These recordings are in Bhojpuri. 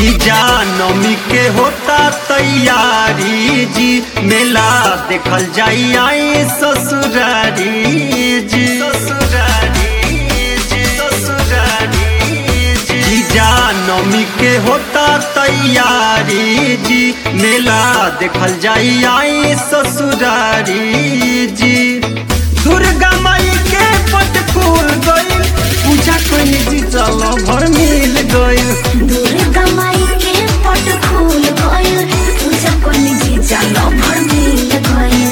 जीजा नमी के होता तैयारी जी मेला देखल जाई आई ससुरारी जी ससुरारी जी ससुरारी जी जीजा नमी के होता तैयारी जी मेला देखल जाई आई ससुरारी जी दुर्गा माई के पट खुल गई पूजा कोई जी चलो भर मिल गई दुर्गा माई के पट खुल गइल पूजा कोनी जी चलो भर मिल गइल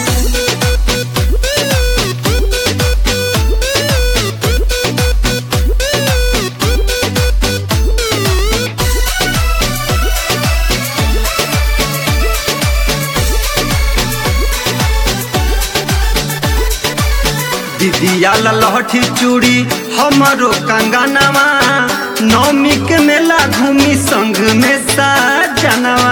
दीदिया लहठी चूड़ी हमारो कंगनवा नौमी के मेला घूमी संग में साजनवा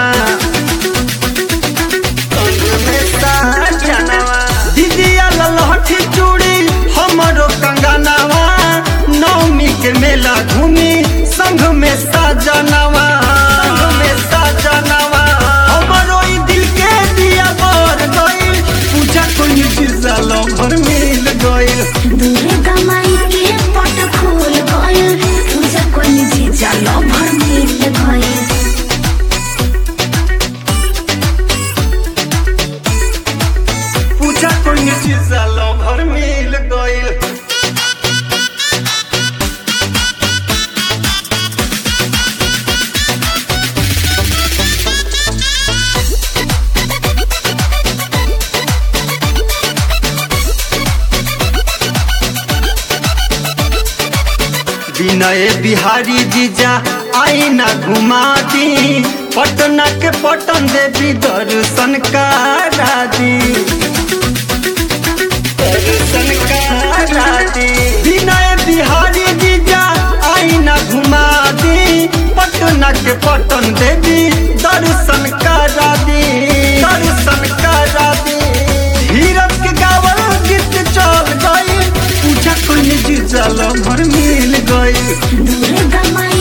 संग में साजनवा दीदिया लहठी चूड़ी हमारो कंगनवा नौमी के मेला घूमी संग में साजनवा संग में साजनवा हमारो ई दिल के दिया बर गइल पूजा कोई चीज भर मिल गइल दुर्गा माई के पट खुल गइल पूजा कोनी जी चलो भर मिल गइल पूजा कोई चीज भर मिल गइल विनय बिहारी जीजा आईना घुमा दी पटना के पटन देवी दर्शन करा दी दर्शन करा दी विनय बिहारी जीजा आईना घुमा दी पटना के पटन देवी दर्शन करा दी दर्शन करा दी हीरक के गावल गीत चल गई पूजा कोई जी चल भर मिल गई दुर्गा माई